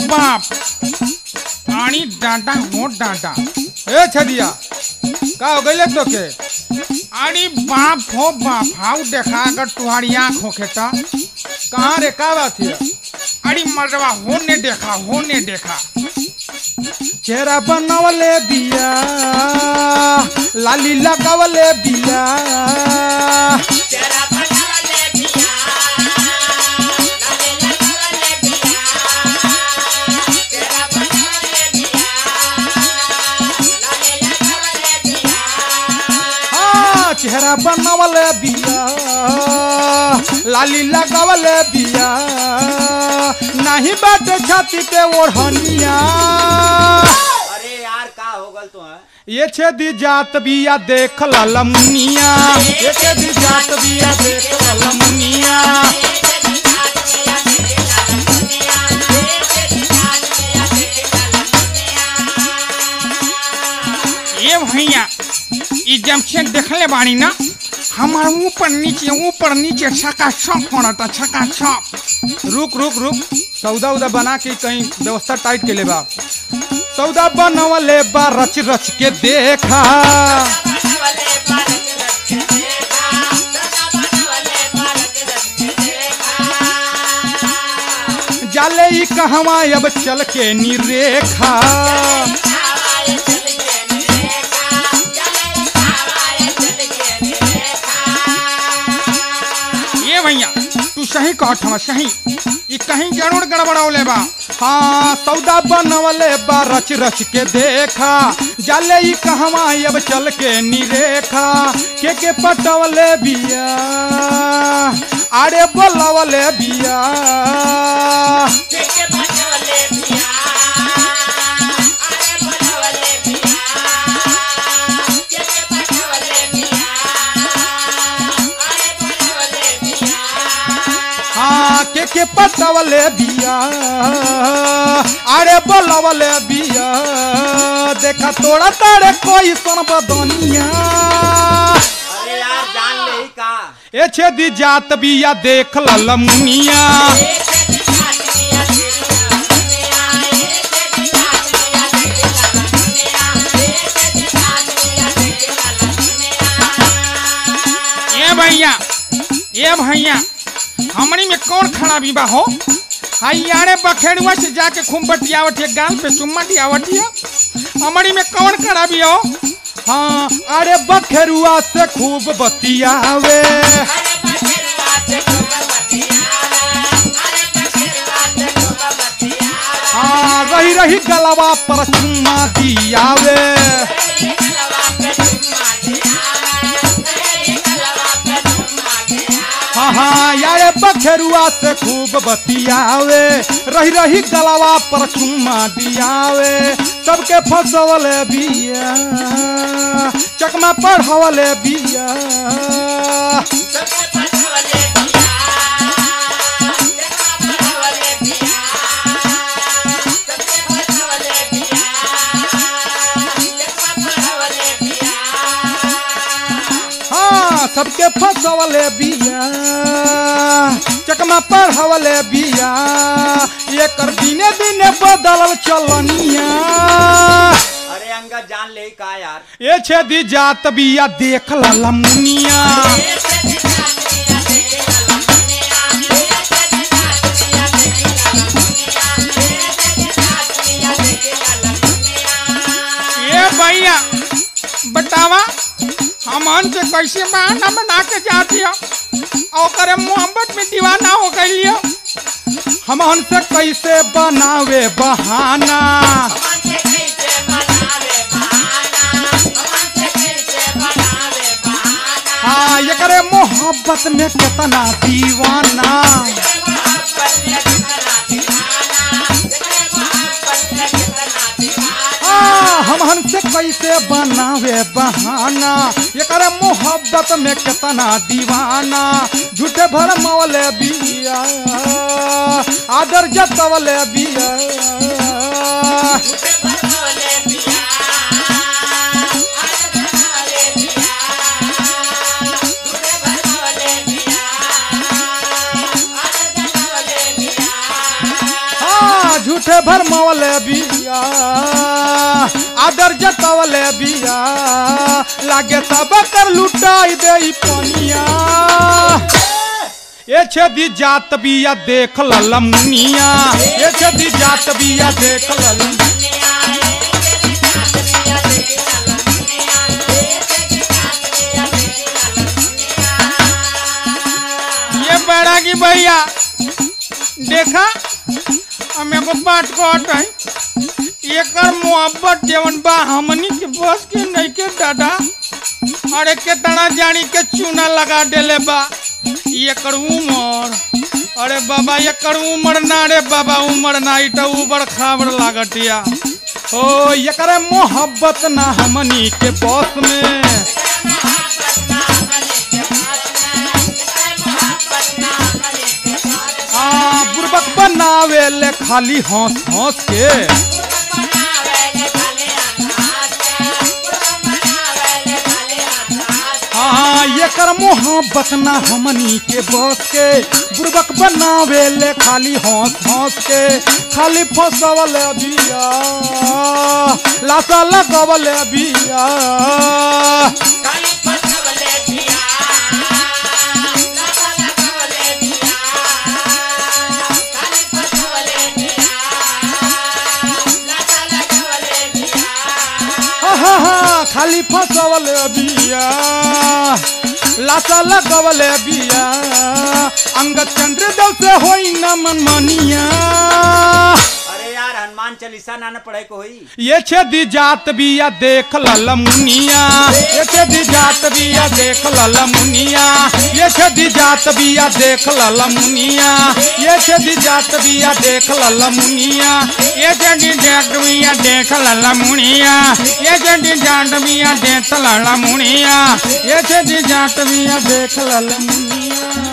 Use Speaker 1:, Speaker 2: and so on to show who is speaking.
Speaker 1: बाप आनी डांटा हो डांटा ए छदिया का हो गइले तो के अरे बाप हो बाप हाउ देखा अगर तुम्हारी आँख होखे तो कहाँ रे का बात है अरे मर्दवा होने देखा होने देखा चेहरा बनवले बिया लाली लगावले बिया
Speaker 2: तेरा भगवान पिया लाले लगावले पिया तेरा भगवान पिया लाले लगावले पिया
Speaker 1: हाँ चेहरा बनवले बिया लाली लगावले बिया नहीं बाटे छाती पे ओढ़निया
Speaker 3: अरे यार का हो गल तो है
Speaker 1: ये छेदी जात बिया देख ललमुनिया ये छेदी जात बिया देख ललमुनिया ये भैया ई जमशेद देखले बानी ना हमार ऊपर नीचे ऊपर नीचे छका छक पड़ता छका छक रुक रुक रुक सौदा उदा बना के कहीं व्यवस्था टाइट के ले बा सौदा बनवले बा रच रच के देखा जाले ई कहवा अब चल के निरेखा ये भैया तू सही कहत हवा सही ई कहीं जरूर गड़बड़ौले बा हाँ सौदा बनवले बा रच रच के देखा जाले ई कहवा अब चल के निरेखा के के पटवले बिया अरे बोलवले बिया हाँ के के पटवले बिया अरे बोलवले बिया देखा तोड़ा तारे कोई सन बदनिया
Speaker 3: अरे यार जान ले ही का
Speaker 1: ए छेदी जात बिया देख ललमुनिया ए भैया ए भैया हमनी में कौन खराबी बा हो हाई यारे बखेड़ुआ से जाके खूब बतियावत है गाल पे चुम्मा दियावत है हमनी में कौन खराबी हो हाँ अरे बखेरुआ से खूब बतियावे हाँ रही रही गलवा पर चुम्मा दियावे हाँ हाँ यारे बखेरुआ से खूब बतियावे रही रही गलवा पर चुम्मा दियावे सबके फसवले बिया चकमा पढ़वले बिया हाँ सबके फसवले बिया चकमा पढ़वले बिया ये कर दिने दिने बदलल चलनिया
Speaker 3: अरे अंगद जान ले ही का यार
Speaker 1: ये छेदी जात बिया देख ललमुनिया ये भैया बतावा हमन से कैसे बहाना बना के जाती हो और करे मोहब्बत में दीवाना हो गई हो हमन से कैसे बनावे बहाना हाँ ये करे मोहब्बत में कितना दीवाना हाँ हम हमसे कैसे बनावे बहाना ये करे मोहब्बत में कितना दीवाना झूठे भर मौले बिया आदर जतवले बिया हाँ झूठे भरमवले बिया आदर जतवले बिया लागे तब कर लुटाई दे पनिया ए छदी जात बिया देख ललमुनिया ए छदी जात बिया देख ललम ये बड़ा की भैया देखा हम एगो बात कहत है एकर मोहब्बत जेवन बा हमनी के बस के नहीं के दादा अरे केतना जानी के चूना लगा देले बा एकर उमर अरे बाबा एकर उमर ना रे बाबा उमर ना इटा उबड़ खाबड़ लागतिया ओ एकर मोहब्बत ना हमनी के बस में आ बुरबक बनावे ले खाली हंस हंस के हाँ ये कर मोहब्बत ना हमनी के बस के बुरबक बनावे ले खाली हंस हंस के खाली फसवल बिया लाशा लगवल बिया हा हा हा खाली फसवल बिया लाशा लगवल बिया अंग चंद्र देव से होई न मन मनिया
Speaker 3: अरे यार हनुमान चालीसा ना न पढ़े को होई
Speaker 1: ये छेदी जात बिया देख लल मुनिया ये छेदी जात बिया देख लल मुनिया ये छेदी जात बिया देख लल मुनिया ये छेदी जात बिया देख लल मुनिया ये छेदी जात बिया देख लल मुनिया ये छेदी जात बिया देख लल मुनिया ये छेदी जात बिया देख लल मुनिया